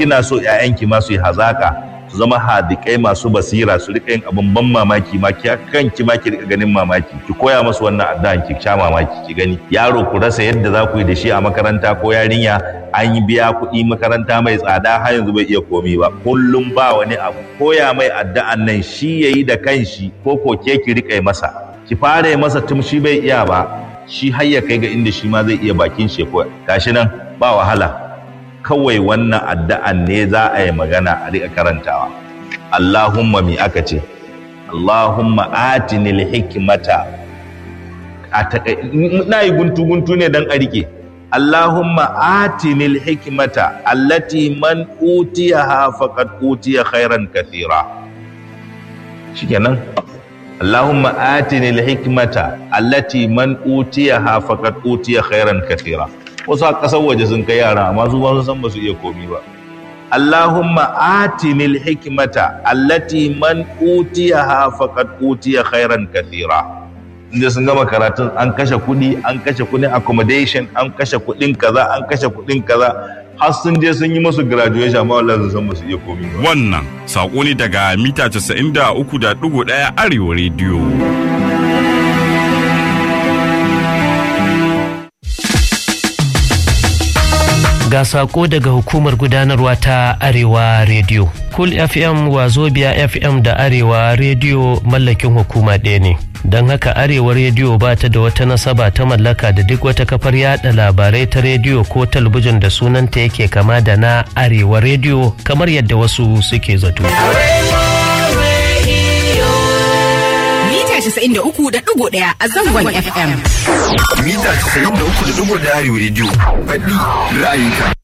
kina so ƴaƴanki ma su yi hazaka su zama hadikai masu basira su rika yin abin ban mamaki ma ki kanki ma ki rika ganin mamaki ki koya musu wannan addu'an ki sha mamaki ki gani yaro ku rasa yadda za ku yi da shi a makaranta ko yarinya an yi biya kuɗi makaranta mai tsada har yanzu bai iya komi ba kullum ba wani abu koya mai addu'an nan shi yayi da kanshi ko ko ke ki rika masa ki fara yi masa tun shi bai iya ba shi har ya kai ga inda shi ma zai iya bakin shi ko gashi nan ba wahala kawai wannan addu'an ne za a yi magana a riƙa karantawa. Allahumma mi aka ce, Allahumma atinil hikmata a na yi guntu-guntu ne don a riƙe. Allahumma atinil hikmata allati man utiya ha faqad utiya khairan kathira. Shikenan. Allahumma atinil hikmata allati man utiya ha faqad utiya khairan kathira. wasu a ƙasar waje sun kai yara amma su ba su san ba su iya komi ba Allahumma atinil hikmata allati man utiyaha faqad utiya khairan kathira inda sun gama karatun an kashe kuɗi an kashe kuɗin accommodation an kashe kuɗin kaza an kashe kuɗin kaza har sun je sun yi musu graduation amma wallahi sun san ba su iya komi ba Wannan saƙo ne daga mita 93.1 Arewa Radio. ga sako daga hukumar gudanarwa ta arewa radio cool fm wazobia fm da arewa radio mallakin hukuma ɗaya ne don haka arewa radio ba ta da wata nasaba ta mallaka da duk wata kafar yada labarai ta rediyo ko talabijin da sunanta yake kama da na arewa radio kamar yadda wasu suke zato Mita 93.1 a zangon FM. Mita 93.1 Arewa Radio. Faɗi ra'ayinka.